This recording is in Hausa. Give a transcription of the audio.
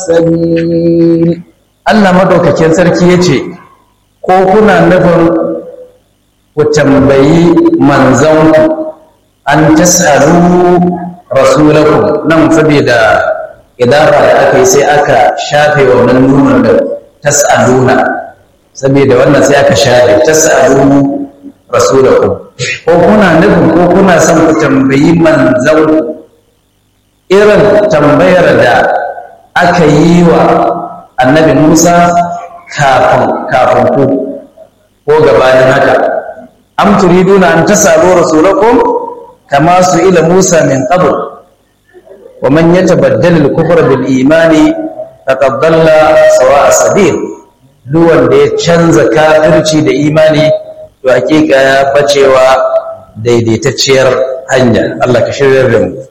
sabil Allah madaukakin sarki yace ko kuna nufin ku tambayi manzanku an tasalu rasulakum nan saboda idafa da aka yi sai aka shafe wannan nunar da tas'aluna saboda wannan sai aka shafe tas'alu rasulakum ko kuna nufin ko kuna son ku tambayi manzanku irin tambayar da aka yi wa annabi Musa kafin kafin ku ko gabanin haka am turiduna an tasalu rasulakum kama su ila Musa min qabl wa man yatabaddal al-kufra bil imani faqad dalla sawa'a sabil duk wanda ya canza kafirci da imani to hakika ya bacewa daidaitacciyar hanya Allah ka shirya da mu